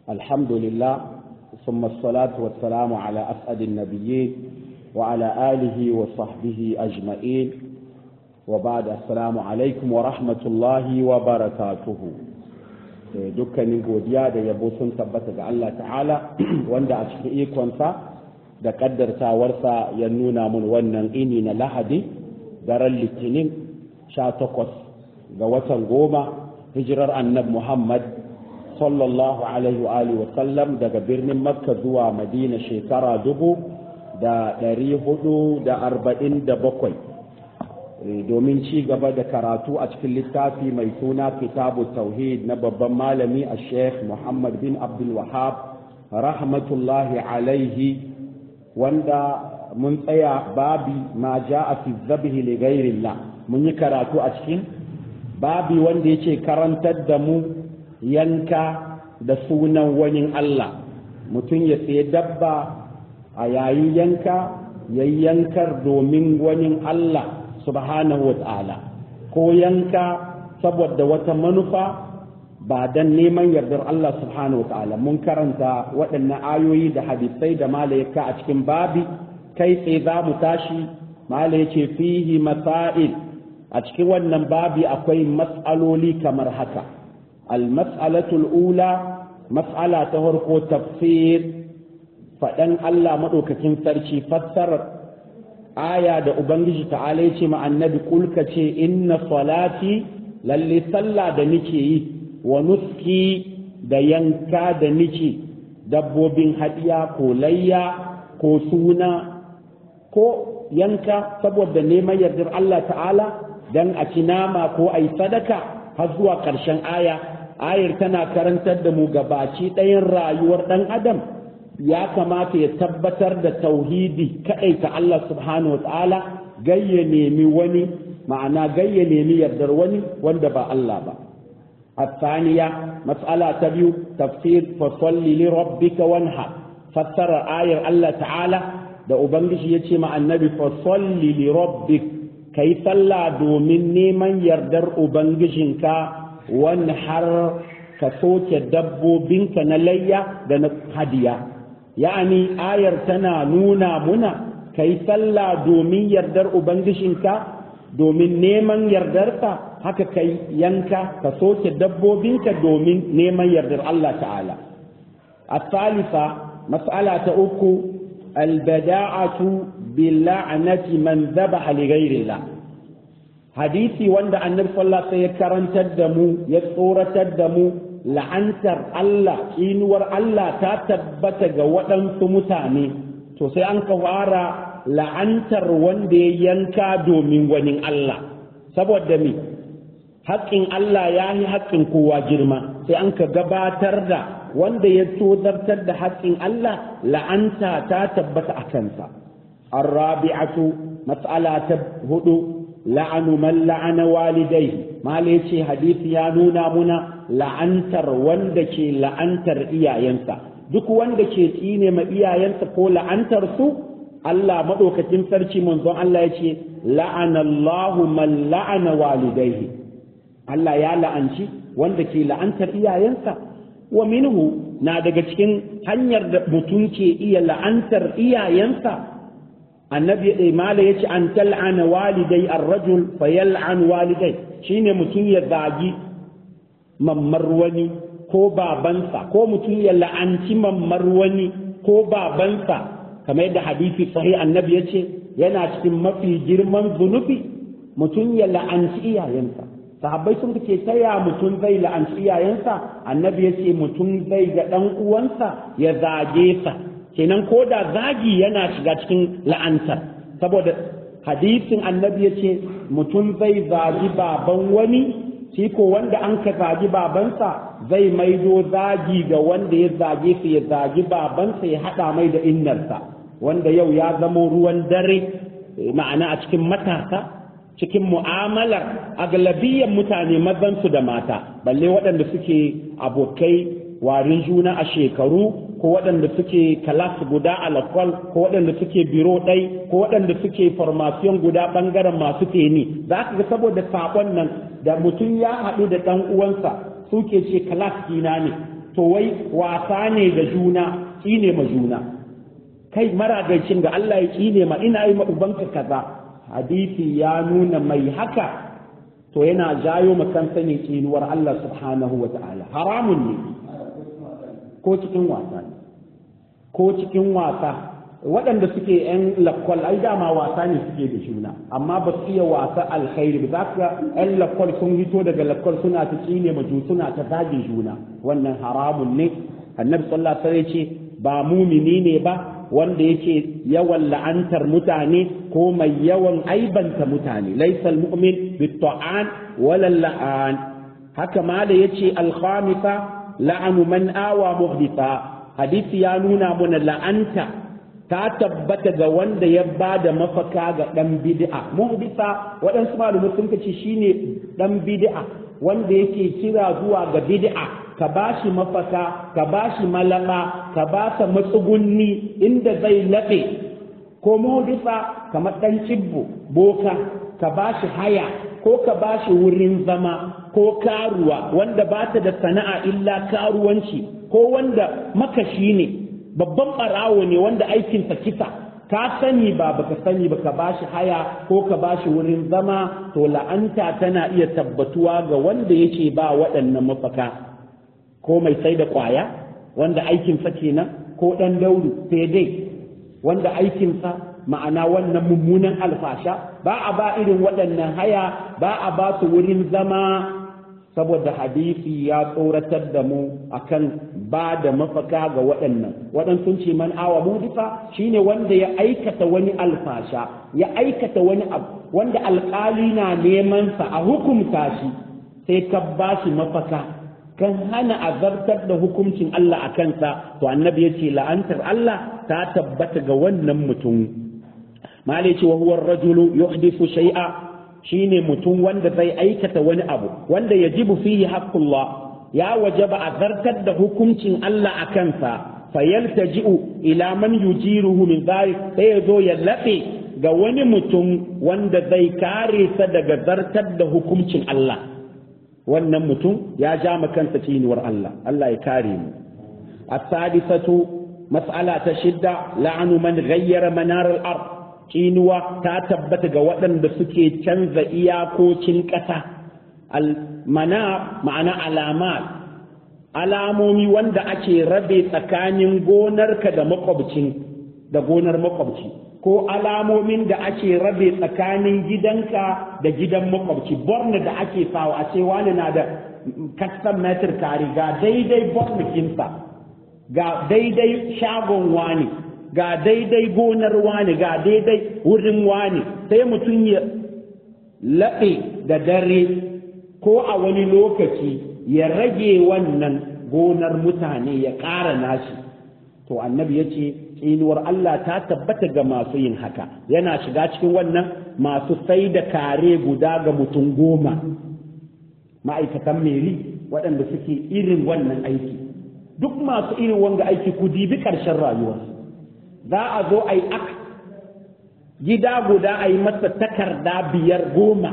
الحمد لله ثم الصلاة والسلام على أسعد النبيين وعلى آله وصحبه أجمعين وبعد السلام عليكم ورحمة الله وبركاته dukkanin godiya da yabo sun tabbata ga Allah ta'ala wanda a cikin ikonsa da kaddartawarsa ya nuna mun wannan ini na lahadi daren litinin sha takwas ga watan goma hijirar annab muhammad sallallahu alaihi wa alihi wasallam daga birnin makka zuwa madina shekara dubu da ɗari hudu da arba'in da bakwai domin ci gaba da karatu a cikin littafi mai suna kitabu tauhid na babban malami a sheikh muhammad bin abdul wahab rahmatullahi alaihi wanda mun tsaya babi ma ja'a fi zabihi li ghairillah mun yi karatu a cikin babi wanda yake karantar da mu yanka da sunan wani Allah mutum ya sayi dabba a yayin yanka ya yankar domin wani Allah subhanahu wa ta'ala ko yanka saboda wata manufa ba dan neman yardar Allah subhanahu wa ta'ala mun karanta waɗannan ayoyi da hadisai da malayaka a cikin babi kai tsaye za mu tashi mala ce fihi masail a cikin wannan babi akwai mas'aloli kamar haka al-mas'alatul ula mas'ala ta farko tafsir faɗan Allah maɗaukakin sarki fassarar aya da ubangiji ta'ala ya ce ma annabi kulka ce inna salati lalle sallah da nike yi wa nuski da yanka da nike dabbobin hadiya ko layya ko suna ko yanka saboda neman yardar Allah ta'ala dan a ci nama ko a yi sadaka har zuwa ƙarshen aya ayar tana karantar da mu gabaci ɗayan rayuwar ɗan adam ya kamata ya tabbatar da tauhidi kaɗai ta Allah subhanahu wa ta'ala gayya nemi wani ma'ana gayya nemi yardar wani wanda ba Allah ba الثانية مسألة تبيو تفسير فصل لربك وانحر فسر آية الله تعالى da Ubangiji ya ce ma annabi fasalli li rabbik kai sallah domin neman yardar Ubangijinka wani har ka soke dabbobinka na layya da na hadiya ya'ani ayar tana nuna muna kai sallah domin yardar Ubangijinka domin neman yardarka haka kai yanka ka soke dabbobinka domin neman yardar Allah ta'ala a salisa mas'ala ta uku البداعة باللعنة من ذبح لغير الله حديثي wanda annabi sallallahu alaihi ya karantar da mu ya tsoratar da mu la'antar Allah inuwar Allah ta tabbata ga waɗansu mutane to sai an ka fara la'antar wanda ya yanka domin wani Allah saboda me haƙƙin Allah ya yi haƙƙin kowa girma sai an ka gabatar da wanda ya tozartar da haƙƙin Allah la'anta ta tabbata a kansa. Arrabi'atu mas'ala ta hudu la'anu man la'ana walidai mala yace hadisi ya nuna muna la'antar wanda ke la'antar iyayensa duk wanda ke tsine ma iyayensa ko la'antar su Allah madaukakin sarki manzon Allah yace la'ana Allahu man la'ana walidaihi Allah ya la'anci wanda ke la'antar iyayensa wa minhu na daga cikin hanyar da mutum ke iya la'antar iyayensa annabi ɗai mala ya ce an tal'ana walidai ar-rajul fa yal'an walidai shine mutum ya zagi mammar wani ko babansa ko mutum ya la'anci mammar wani ko babansa kamar yadda hadisi sahih annabi ya ce yana cikin mafi girman zunubi mutum ya la'anci iyayensa sahabbai sun ce ta ya mutum zai la'anci iyayensa annabi ya ce mutum zai ga ɗan uwansa ya zage sa kenan ko da zagi yana shiga cikin la'antar saboda hadisin annabi ya ce mutum zai zagi baban wani shi ko wanda an ka zagi babansa zai maido zagi ga wanda ya zage su ya zagi babansa ya haɗa mai da innarsa wanda yau ya zamo ruwan dare ma'ana a cikin matasa cikin mu'amalar aglabiyyar mutane mazansu da mata balle waɗanda suke abokai warin juna a shekaru ko waɗanda suke kalas guda a lakwal ko waɗanda suke biro ɗai ko waɗanda suke formation guda ɓangaren masu teni za ka ga saboda saƙon nan da mutum ya haɗu da ɗan uwansa suke ce kalas kina ne to wai wasa ne ga juna tsine ma juna kai maragaicin ga Allah ya tsine ma ina yi ma ubanka kaza hadisi ya nuna mai haka to yana jayo ma kansa ne tsinuwar Allah subhanahu wa ta'ala haramun ne ko cikin wasa ne ko cikin wasa waɗanda suke yan lakwal ai dama wasa ne suke da juna amma ba su iya wasa alkhairi ba za ka yan lakwal sun hito daga lakwal suna ta tsine ma suna ta zage juna wannan haramun ne annabi sallallahu alaihi wasallam ce ba mumini ne ba wanda yake yawan la'antar mutane ko mai yawan aibanta mutane laisal mu'min bitta'an wala la'an haka ma da yace al-khamisa la'anu man awa muhditha hadisi ya nuna mana la'anta ta tabbata ga wanda ya ba da mafaka ga dan bid'a muhditha waɗansu malamai sun ce shine dan bid'a wanda yake kira zuwa ga bid'a ka ba shi mafaka ka ba shi malaka ka ba sa matsugunni inda zai laɓe ko modisa kamar ɗan cibbo boka ka ba shi haya ko ka ba shi wurin zama ko karuwa wanda ba ta da sana'a illa karuwanci ko wanda makashi ne babban ɓarawo ne wanda aikinsa kisa ka sani ba baka sani ba ka ba shi haya ko ka ba shi wurin zama to la'anta tana iya tabbatuwa ga wanda yake ba waɗannan mafaka ko mai sai da ƙwaya wanda aikinsa kenan ko ɗan dauru sai dai wanda aikinsa ma'ana wannan mummunan alfasha ba a ba irin waɗannan haya ba a ba su wurin zama saboda hadisi ya tsoratar da mu akan ba da mafaka ga waɗannan waɗansu ce man awa mudifa shine wanda ya aikata wani alfasha ya aikata wani abu wanda alƙali na neman sa a hukumta shi sai ka ba shi mafaka kan hana azartar da hukuncin Allah a kansa to annabi ya ce la'antar Allah ta tabbata ga wannan mutum malai ce wa huwa rajulu yuhdithu shay'a shine mutum wanda zai aikata wani abu wanda yajibu fihi haqqullah ya wajaba azartar da hukuncin Allah a kansa fayaltaji'u ila man yujiruhu min dhalik sai ya zo ya laɓe ga wani mutum wanda zai kare sa daga zartar da hukuncin Allah wannan mutum ya ja ma kansa cinuwar Allah Allah ya kare mu as-sadisatu mas'ala ta shidda la'anu man ghayyara manar al-ard cinuwa ta tabbata ga waɗanda suke canza iyakokin ƙasa al-mana ma'ana alamat alamomi wanda ake rabe tsakanin gonarka da makwabcin da gonar makwabci ko alamomin da ake rabe tsakanin gidanka da gidan makwabci borna da ake sawa a ce wani na da custom meter kari ga daidai bornikinsa ga daidai shagon wani ga daidai gonar wani ga daidai wurin wani sai mutum ya laɓe da dare ko a wani lokaci ya rage wannan gonar mutane ya ƙara nashi to annabi ya ce tsinuwar Allah ta tabbata ga masu yin haka yana shiga cikin wannan masu sai da kare guda ga mutum goma ma'aikatan meri waɗanda suke irin wannan aiki duk masu irin wanga aiki ku dibi ƙarshen rayuwarsu za a zo a yi ak gida guda a yi masa takarda biyar goma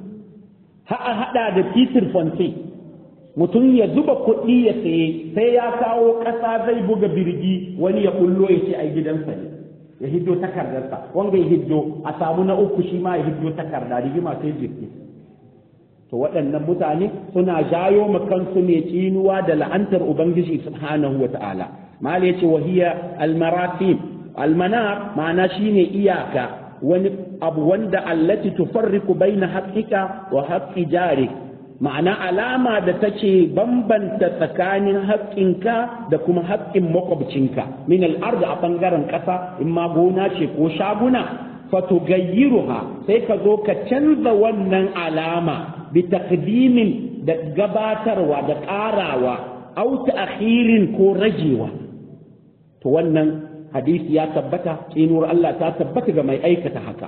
ha'a haɗa da titir fonte mutum ya zuba kuɗi ya saye sai ya kawo ƙasa zai buga birgi wani ya kullo ya ce ai gidansa ne ya hiddo takardarsa wanga ya hiddo a samu na uku shi ma ya hiddo takarda rigima sai jirgi to waɗannan mutane suna jayo ma kansu ne tsinuwa da la'antar ubangiji subhanahu wa ta'ala mal yace wa hiya almaratim almanar ma'ana shine iyaka wani abu wanda allati tufarriqu baina haqqika wa haqqi jarik ma'ana alama da take bambanta tsakanin haƙƙinka da kuma haƙƙin makwabcinka min al'arda a ɓangaren ƙasa in ma gona ce ko shaguna fatugayyiruha sai ka zo ka canza wannan alama bi taqdimin da gabatarwa da ƙarawa au ta'khirin ko rajewa to wannan hadisi ya tabbata tsinuwar Allah ta tabbata ga mai aikata haka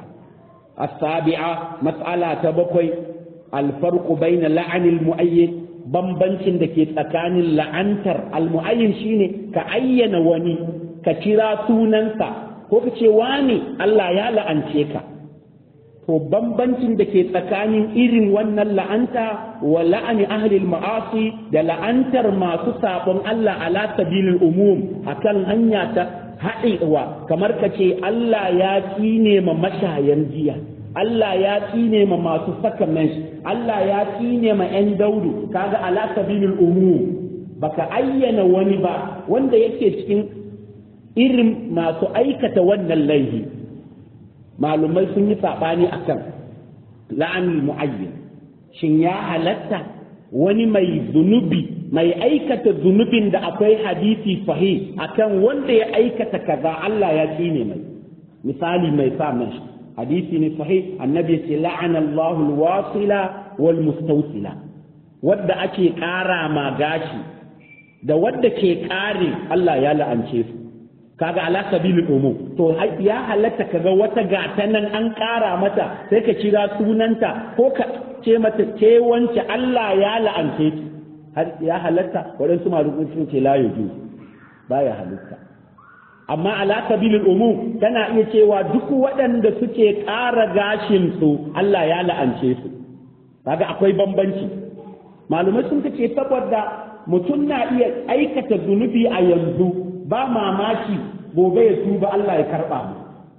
as-sabi'a mas'ala ta bakwai الفرق بين لعن المؤيد bambancin da ke tsakanin la'antar almu'ayyin shine ka ayyana wani ka kira sunansa ko ka ce wani Allah ya la'ance ka to bambancin da ke tsakanin irin wannan la'anta wa la'ani ahlil ma'asi da la'antar masu sabon Allah ala sabilil umum akan hanya ta haɗewa kamar ka ce Allah ya tsine ma mashayan jiya Allah ya tsine ma masu saka mesh Allah ya tsine ma 'yan daudu kaga ala sabilil umum baka ayyana wani ba wanda yake cikin irin masu aikata wannan laifi malumai sun yi saɓani a kan la'anul mu'ayyin shin ya halatta wani mai zunubi mai aikata zunubin da akwai hadisi sahih akan wanda ya aikata kaza Allah ya tsine mai misali mai sa mashi hadisi ne sahih annabi ce la'ana Allahu al-wasila wal mustawsila wadda ake ƙara ma gashi da wadda ke ƙare Allah ya la'ance su kaga ala sabilil umum to ya halatta kaga wata gata nan an ƙara mata sai ka kira sunanta ko ka ce mata ce wance Allah ya la'ance ki har ya halatta waɗansu malukun sun ce la yuju baya halatta amma ala sabilil umum tana iya cewa duk waɗanda suke ƙara gashin su Allah ya la'ance su kaga akwai bambanci malumai sun ce saboda mutum na iya aikata zunubi a yanzu ba mamaki gobe ya tuba Allah ya karɓa mu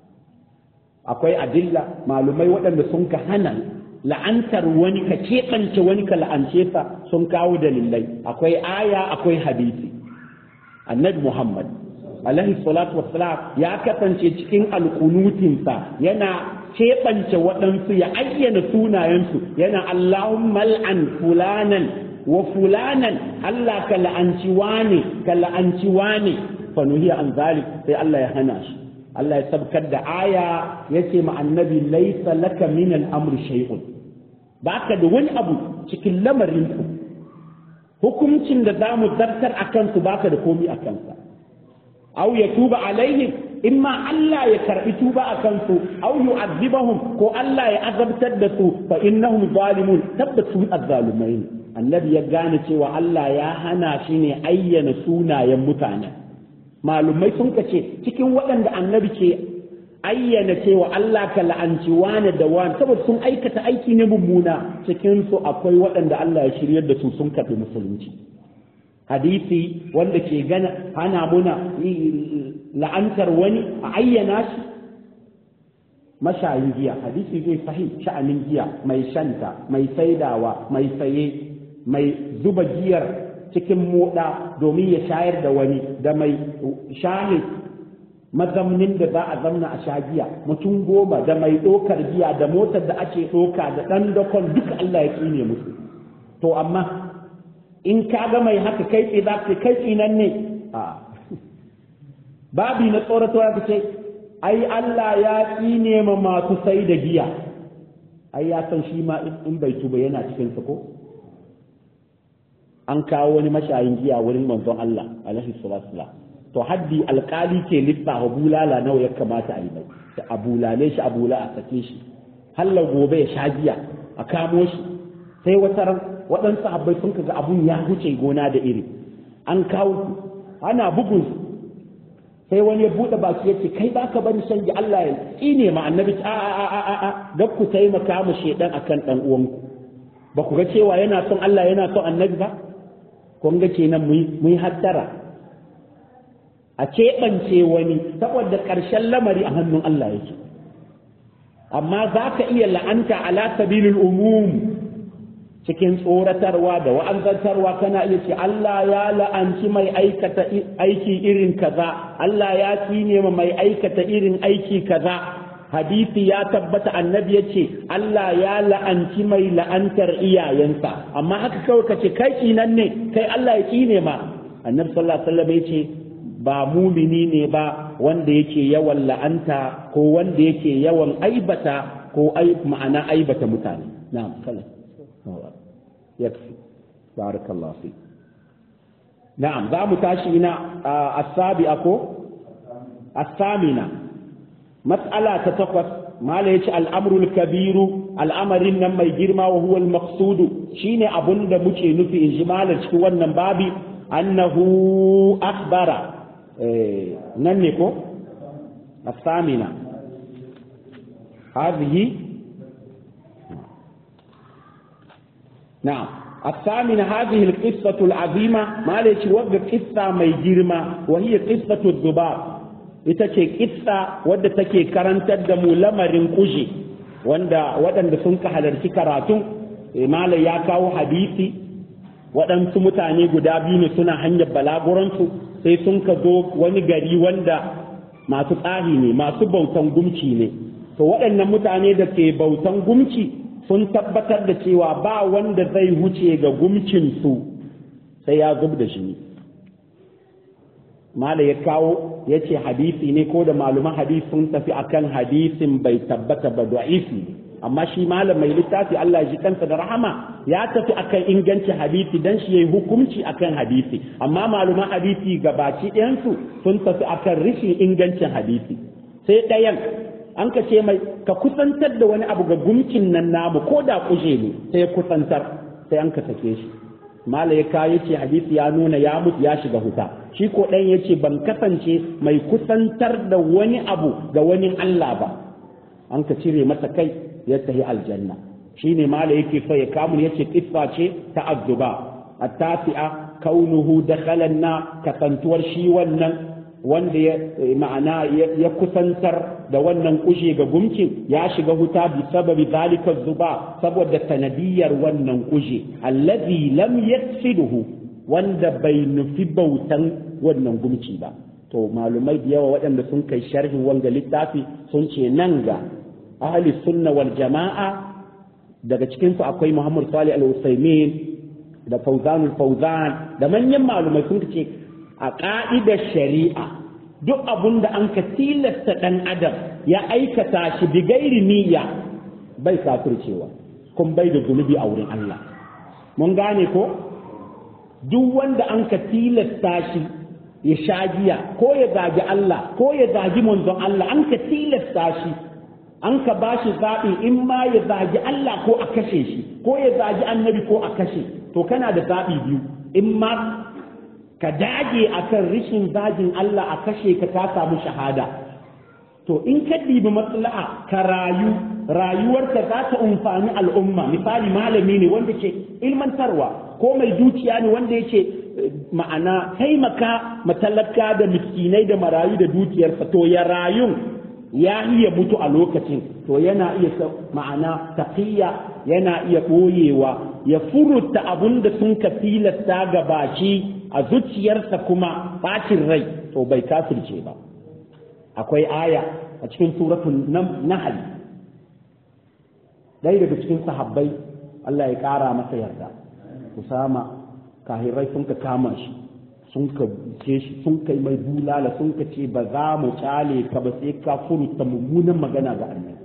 akwai adilla malumai waɗanda sun ka hana la'antar wani ka keɓance wani ka la'ance sa sun kawo dalilai akwai aya akwai hadisi annabi muhammad alaihi salatu wassalam ya kasance cikin alkunutinsa yana keɓance waɗansu ya ayyana sunayensu yana allahumma al'an fulanan wa fulanan Allah ka la'anci wane ka la'anci wane fa nuhiya an zalik sai Allah ya hana shi Allah ya sabkar da aya yace ma annabi laysa laka min al-amri shay'un baka da wani abu cikin lamarin ku hukuncin da zamu zartar akan su baka da komai akan sa aw ya tuba alaihim imma Allah ya karbi tuba akan su aw yu'adhibahum ko Allah ya azabtar da su fa innahum zalimun tabbatu azzalumai annabi ya gane cewa Allah ya hana shi ne ayyana sunayen mutane malumai sun kace cikin waɗanda annabi ke ayyana cewa Allah ka la'anci wane da wane saboda sun aikata aiki ne mummuna cikin su akwai waɗanda Allah ya shiryar da su sun karɓi musulunci hadisi wanda ke gana hana muna la'antar wani a ayyana shi mashayin giya hadisi zai sahih sha'anin giya mai shanta mai saidawa mai saye mai zuba giyar cikin moda domin ya shayar da wani da mai shahid mazamnin da za a zamna a sha giya mutum goma da mai ɗokar giya da motar da ake ɗoka da ɗan dakon duka Allah ya tsine musu to amma in ka ga mai haka kai tsaye za ka kai tsinan ne a babi na tsoratarwa ka ce ai Allah ya tsine ma masu sai da giya ai ya san shi ma in bai tuba yana cikin sa ko an kawo wani mashayin giya wurin manzon Allah alaihi salatu to haddi alkali ke lissafa bulala nawa ya kamata a yi mai da a bulale shi a bula a sake shi halla gobe ya sha giya a kamo shi sai wata ran waɗansu habbai sun kaga abun ya huce gona da iri an kawo ana bugun sai wani ya buɗe baki yace kai baka bari shan giya Allah ya tsine ma annabi a a a a a ga ku taimaka mu shedan akan dan uwanku ba ku ga cewa yana son Allah yana son annabi ba kun ga kenan mu yi hattara a keɓance wani saboda ƙarshen lamari a hannun Allah yake amma za ka iya la'anta ala sabilil umum cikin tsoratarwa da wa'azantarwa kana iya ce Allah ya la'anci mai aikata aiki irin kaza Allah ya tsine ma mai aikata irin aiki kaza hadisi ya tabbata annabi ya ce Allah ya la'anci mai la'antar iyayensa amma haka kawai ka ce kai kinan ne kai Allah ya tsine ma annabi sallallahu alaihi wasallam ya ce ba mumini ne ba wanda yake yawan la'anta ko wanda yake yawan aibata ko ai ma'ana aibata mutane na'am kala yakfi barakallahu fi na'am za mu tashi ina as-sabi'a ko as-samina mas'ala ta takwas mala yace al-amrul kabiru al'amarin nan mai girma wa huwa al-maqsudu shine abun da muke nufi in ji malar cikin wannan babi annahu akhbara nan ne ko الثامنة هذه na'am الثامن هذه القصة العظيمة ما ليش وقع قصة ما يجرما وهي قصة الذباب ita ce kissa wadda take karantar da mu lamarin kuje wanda waɗanda sun ka halarci karatun malai ya kawo hadisi waɗansu mutane guda biyu ne suna hanyar balaguransu sai sun ka zo wani gari wanda masu tsari ne masu bautan gumci ne to waɗannan mutane da ke bautan gumci sun tabbatar da cewa ba wanda zai wuce ga gumcinsu sai ya zub da shi mala ya kawo ya ce hadisi ne ko da maluman hadisi sun tafi akan hadisin bai tabbata ba da'ifi amma shi malam mai littafi Allah ya ji kansa da rahama ya tafi akan inganci hadisi dan shi yayi hukunci akan hadisi amma maluman hadisi gabaci ɗayansu sun tafi akan rishin ingancin hadisi sai ɗayan an ka ce mai ka kusantar da wani abu ga gumkin nan namu ko da kuje ne sai ya kusantar sai an ka sake shi mala ya kawo ce hadisi ya nuna ya mutu ya shiga huta shi ko ɗan ya ce ban kasance mai kusantar da wani abu ga wani Allah ba an ka cire masa kai ya tafi aljanna shi ne mala yake so ya kamun ya ce kissa ce ta azzuba a tafi'a kaunuhu da na kasantuwar shi wannan wanda ya ma'ana ya kusantar da wannan kushe ga gumkin ya shiga huta bi sababi zalika zuba saboda sanadiyar wannan kushe allazi lam yaksiduhu wanda bai nufi bautan wannan gumci ba to malumai da yawa waɗanda sun kai sharhin wanga littafi sun ce nan ga ahli sunna wal jama'a daga cikin su akwai Muhammad Salih al-Usaimin da Fawzanul Fawzan da manyan malumai sun ce a ƙa'idar shari'a duk abun da an ka tilasta ɗan adam ya aikata shi bi gairi niyya bai kafircewa kun bai da zunubi a wurin Allah mun gane ko duk wanda an ka tilasta shi ya sha giya ko ya zagi Allah ko ya zagi manzon Allah an ka tilasta shi an ka ba shi zaɓi in ma ya zagi Allah ko a kashe shi ko ya zagi annabi ko a kashe to kana da zaɓi biyu in ma ka dage akan rishin zagin Allah a kashe ka ta samu shahada to in ka ɗibi maslaha ka rayu rayuwarka za ta amfani al'umma misali malami ne wanda ke ilmantarwa ko mai dukiya ne wanda yake ma'ana taimaka matalaka da miskinai da marayu da dukiyarsa to ya rayun ya iya mutu a lokacin to yana iya ma'ana taqiya yana iya ɓoyewa ya furuta abun da sun ka tilasta ga baki a zuciyarsa kuma bacin rai to bai kafirce ba akwai aya a cikin suratul nahl dai daga cikin sahabbai Allah ya ƙara masa yarda Usama kahirai sun ka kama shi sun ka ce shi sun kai mai bulala sun ka ce ba za mu kyale ka ba sai ka furuta mummunan magana ga annabi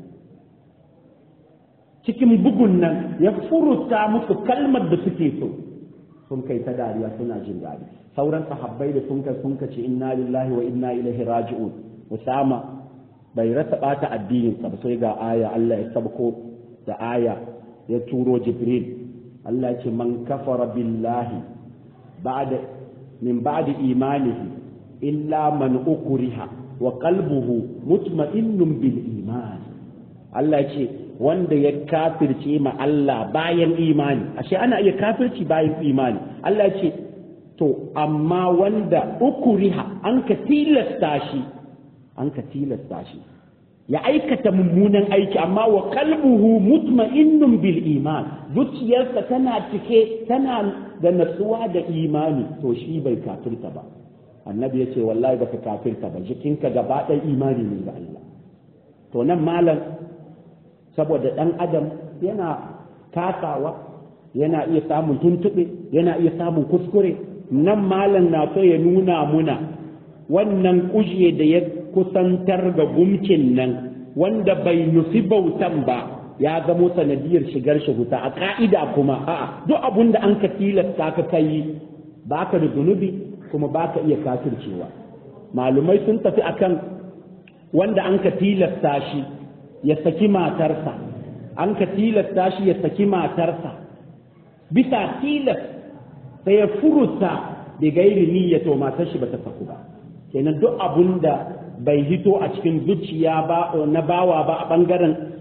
cikin bugun nan ya furuta musu kalmar da suke so sun kai ta dariya suna jin daɗi sauran sahabbai da sun ka sun ka ce inna lillahi wa inna ilaihi raji'un usama bai rasa bata addinin sa sai ga aya Allah ya sabko da aya ya turo jibril Allah ce man kafara billahi ba'da min ba'di imanihi illa man ukriha wa qalbuhu mutma'innun bil iman Allah ce wanda ya kafirce ma Allah bayan imani ashe ana iya kafirci bayan imani Allah ce to amma wanda ukriha an ka tilasta shi an ka tilasta shi ya aikata mummunan aiki amma wa qalbuhu mutma'innun bil iman zuciyarsa tana cike tana da natsuwa da imani to shi bai kafirta ba annabi ya ce wallahi baka kafirta ba jikinka gaba ɗaya imani ne ga Allah to nan malam saboda ɗan adam yana kasawa yana iya samun tuntuɓe yana iya samun kuskure nan malam na so ya nuna muna wannan kuje da ya kusantar ga gumkin nan wanda bai nufi bautan ba ya zamo sanadiyar shigar shi wuta a ka'ida kuma a'a duk abun da an ka tilasta ka kai baka da zunubi kuma baka iya kafircewa malumai sun tafi akan wanda an ka tilasta shi ya saki matarsa an ka tilasta shi ya saki matarsa bisa tilas sai ya furuta da gairi niyya to matar shi bata saku ba kenan duk abun da bai hito a cikin zuciya ba na bawa ba a bangaren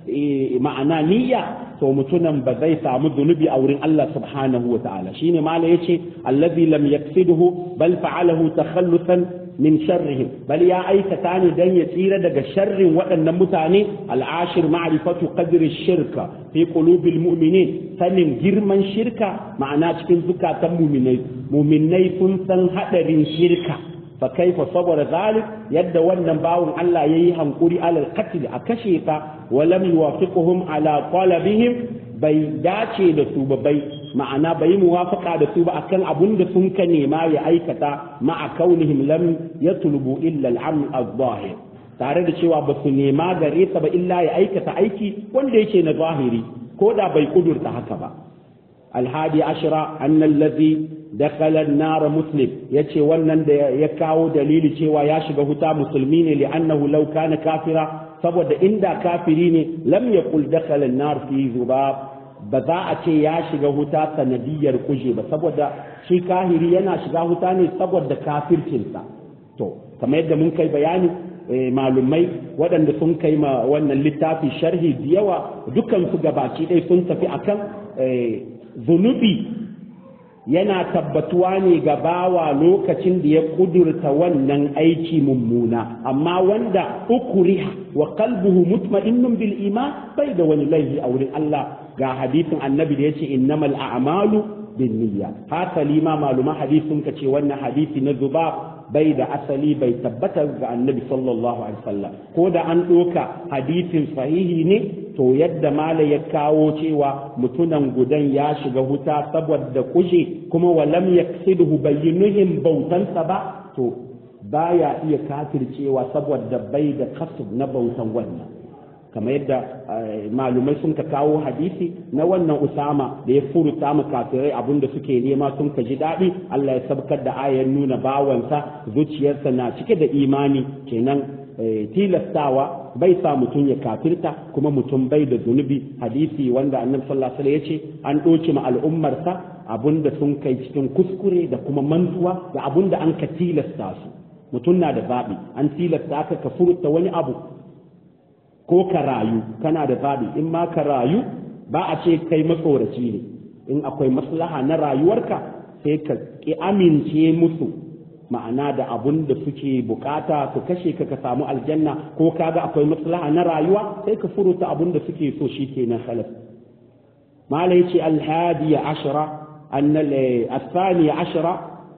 ma'ana niyya to mutunan ba zai samu zunubi a wurin Allah subhanahu wa ta'ala shine mala yace allazi lam yaksidhu bal fa'alahu takhallusan min sharrihim bal ya aikata ne dan ya tsira daga sharrin waɗannan mutane al'ashir ma'rifatu qadri shirka fi qulubil mu'minin sanin girman shirka ma'ana cikin zukatan mu'minai mu'minai sun san hadarin shirka fa kaifa sabara zalik yadda wannan bawun Allah yayi hankuri alal qatl a kashe ka wa lam yuwafiquhum ala talabihim bai dace da su ba bai ma'ana bai muwafaka da su ba akan abun da sun ka nema ya aikata ma'a kaunihim lam yatlubu illa al-amal az-zahir tare da cewa ba su nema gare sa ba illa ya aikata aiki wanda yake na zahiri ko da bai kudurta haka ba alhadi ashira annal ladhi dakhala an-nar muslim yace wannan da ya kawo dalili cewa ya shiga huta musulmi ne li'annahu law kana kafira saboda inda kafiri ne lam yaqul dakhala an-nar fi zubab ba za a ce ya shiga huta sanadiyar kuje ba saboda shi kahiri yana shiga huta ne saboda kafircinsa to kamar yadda mun kai bayani malumai waɗanda sun kai ma wannan littafi sharhi da yawa dukan su gabaci ɗaya sun tafi akan zunubi yana tabbatuwa ne ga bawa lokacin da ya kudurta wannan aiki mummuna amma wanda ukuriha wa qalbuhu mutma'innun bil iman bai da wani laifi a wurin Allah ga hadisin annabi da yace innamal a'malu bin niyya hasali ma maluma hadisin ka ce wannan hadisi na zuba bai da asali bai tabbata ga annabi sallallahu alaihi wasallam ko da an ɗoka hadisin sahihi ne to yadda mala ya kawo cewa mutunan gudan ya shiga huta saboda kushe kuma walam yaksidhu bayyinuhum bautansa ba to baya iya kafircewa saboda bai da kasub na bautan wannan kamar yadda malumai sun ka kawo hadisi na wannan usama da ya furuta mu kafirai abinda suke nema sun ka ji daɗi Allah ya sabkar da ayar nuna bawansa zuciyarsa na cike da imani kenan tilastawa bai sa mutum ya kafirta kuma mutum bai da zunubi hadisi wanda annabi sallallahu alaihi wasallam ya ce an ɗoci ma al'ummarsa abinda sun kai cikin kuskure da kuma mantuwa da abinda an ka tilasta su mutum na da zaɓi an tilasta ka ka furta wani abu ko ka rayu kana da zaɓi in ma ka rayu ba a ce kai matsoraci ne in akwai maslaha na rayuwarka sai ka ki amince musu ma'ana da abun da suke bukata su kashe ka ka samu aljanna ko kaga akwai maslaha na rayuwa sai ka furuta abun da suke so shi kenan khalas mala yace alhadiya ashara annal الثانية عشرة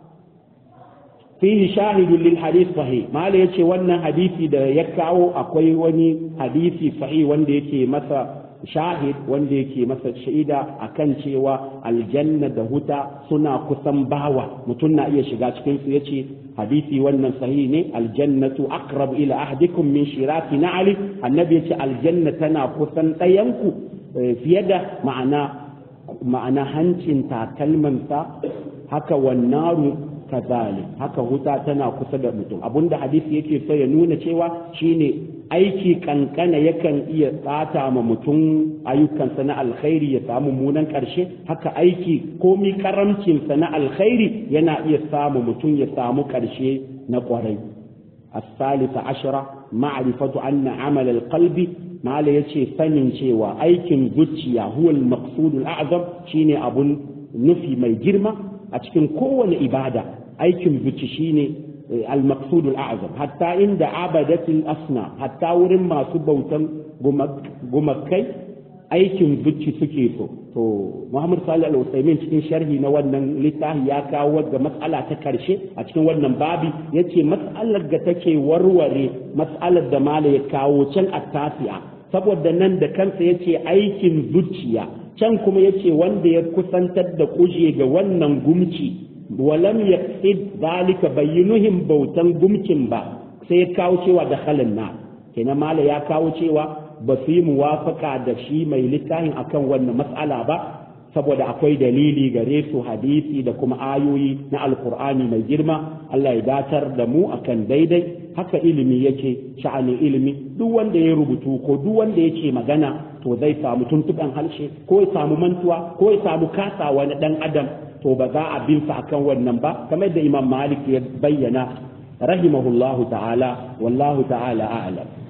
fihi shahidun lil hadith sahih mala yace wannan hadisi da ya kawo akwai wani hadisi sahih wanda yake masa shahid wanda yake masa shaida akan cewa aljanna da huta suna kusan bawa mutum na iya shiga cikin su yace hadisi wannan sahih ne aljannatu aqrab ila ahdikum min shirati na'li annabi yace aljanna tana kusan ɗayanku fiye da ma'ana ma'ana hancin takalmansa haka wannaru kazalik haka huta tana kusa da mutum abinda hadisi yake so ya nuna cewa shine aiki kankana yakan iya tsata ma mutum ayyukansa na alkhairi ya samu munan karshe haka aiki komi karamcinsa na alkhairi yana iya samu mutum ya samu karshe na kwarai الثالث عشرة معرفة أن عمل القلب ما لا يشي سنين شيوا أيكن زوجيا هو المقصود الأعظم شيني أبو نفي ما يجرم أتكن كون إبادة aikin zuci shine al-maqsud al-a'zam hatta inda abadatul asna hatta wurin masu bautan gumakai aikin zuci suke so to Muhammad Salih al-Usaimin cikin sharhi na wannan littafi ya kawo ga matsala ta karshe a cikin wannan babi yace matsalar da take warware matsalar da mala ya kawo can at-tasi'a saboda nan da kansa yace aikin zuciya can kuma yace wanda ya kusantar da kuje ga wannan gumci walam yaqsid zalika bayyinuhum bautan gumkin ba sai ya kawo cewa da halin na kenan mala ya kawo cewa ba su yi muwafaka da shi mai littafin akan wannan mas'ala ba saboda akwai dalili gare su hadisi da kuma ayoyi na alkur'ani mai girma Allah ya datar da mu akan daidai haka ilimi yake sha'anin ilimi duk wanda ya rubutu ko duk wanda yake magana to zai samu tuntuɓen harshe ko ya samu mantuwa ko ya samu kasawa na ɗan adam to ba za a bin sa akan wannan ba kamar da imam malik ya bayyana rahimahullahu ta'ala wallahu ta'ala a'lam